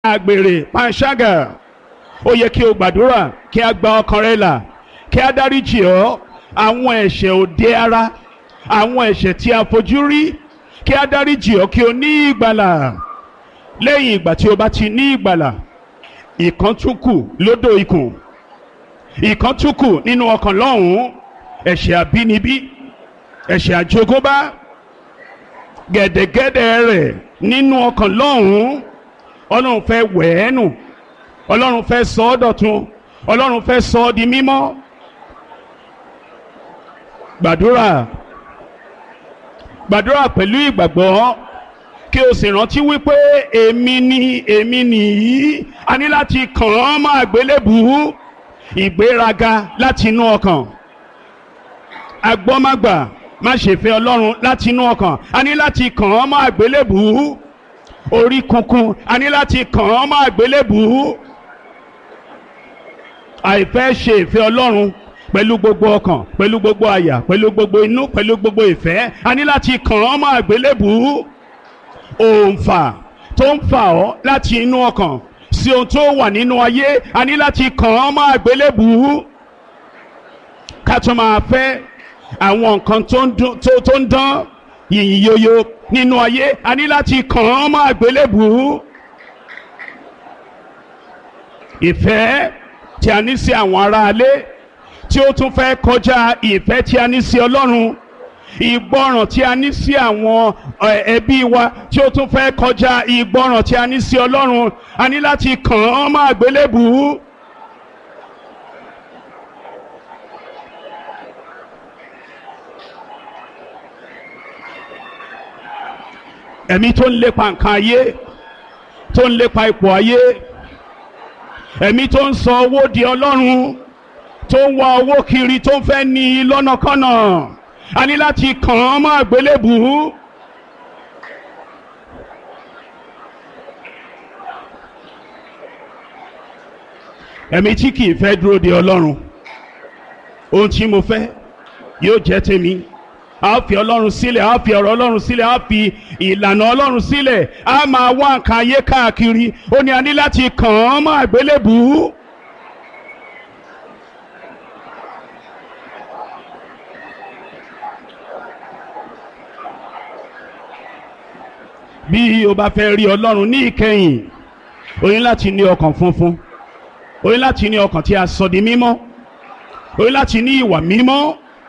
àgbèrè panṣágà ó yẹ kí o gbàdúrà kí a gba ọkàn rẹ là kí a dáríjì ọ́ àwọn ẹ̀ṣẹ̀ òde ara àwọn ẹ̀ṣẹ̀ tí a fojú rí kí a dáríjì ọ́ kí o ní ìgbàlà lẹ́yìn ìgbà tí o bá ti ní ìgbàlà ìkan tún kù lódò ikùn ìkan tún kù nínú ọkàn lọ́hùn-ún ẹ̀ṣẹ̀ àbínibí ẹ̀ṣẹ̀ àjogúnbá gẹ̀dẹ̀gẹ̀dẹ̀ rẹ̀ nínú ọkàn lọ́hùn-ún ọlọ́run fẹ́ wẹ̀ ẹ́ nù ọlọ́run fẹ́ sọ ọ́ dọ̀tun ọlọ́run fẹ́ sọ ọ́ di mímọ́ gbàdúrà gbàdúrà pẹ̀lú ìgbàgbọ́ kí o sì rántí wípé èmi ni èmi nìyí a ní láti kàn án mọ́ àgbélébùú ìgbéraga láti inú ọkàn agbọ́mágbà má ṣe fẹ́ ọlọ́run láti inú ọkàn a ní láti kàn án mọ́ àgbélébùú orí kunkun a ní láti kàn án mọ́ àgbélébùú àìfẹ́ ṣe ìfẹ́ ọlọ́run pẹ̀lú gbogbo ọkàn pẹ̀lú gbogbo àyà pẹ̀lú gbogbo inú pẹ̀lú gbogbo ìfẹ́ a ní láti kàn án mọ́ àgbélébùú òǹfà tó ń fà ọ́ láti inú ọkàn sí ohun tó wà nínú ayé a ní láti kàn án mọ́ àgbélébùú ká tó máa fẹ́ àwọn nǹkan tó ń dún- tó- tó ń dán yìnyín yoyo nínú ayé a ní láti kàn án mọ́ àgbélébùú ìfẹ́ tí a ní sí àwọn aráalé tí ó tún fẹ́ kọjá ìfẹ́ tí a ní sí ọlọ́run ìgbọràn tí a ní sí àwọn ẹ, ẹbí wa tí ó tún fẹ́ kọjá ìgbọràn tí a ní sí ọlọ́run a ní láti kàn án mọ́ àgbélébùú. ẹ̀mí tó ń lépa nǹkan ayé tó ń lépa ipò ayé ẹ̀mí tó ń sọ owó di ọlọ́run tó ń wá owó kiri tó ń fẹ́ ní i lọ́nàkọ́nà a ní láti kàn án mọ́ àgbélébùú. ẹ̀mí tí kì í fẹ́ dúró de ọlọ́run ohun tí mo fẹ́ yóò jẹ́ tèmi a fi ọlọ́run sílẹ̀ a fi ọ̀rọ̀ ọlọ́run sílẹ̀ a fi ìlànà ọlọ́run sílẹ̀ a máa wá nǹkan ayé káàkiri ó ní a ní láti kàn án mọ́ àgbélébùú. bí o bá fẹ́ rí ọlọ́run ní ìkẹyìn o ní láti ní ọkàn funfun o ní láti ní ọkàn tí a sọ di mímọ́ o ní láti ní ìwà mímọ́.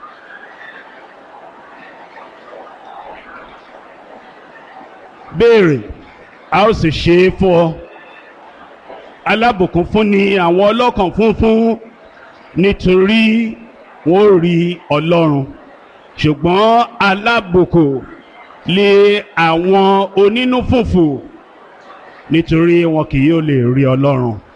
béèrè a ó sì ṣe é fún ọ alábùkún fún ni àwọn ọlọ́kàn funfun nítorí wọn ò rí ọlọ́run ṣùgbọ́n alábùkún lé àwọn onínú fùfù nítorí wọn kì yóò lè rí ọlọ́run.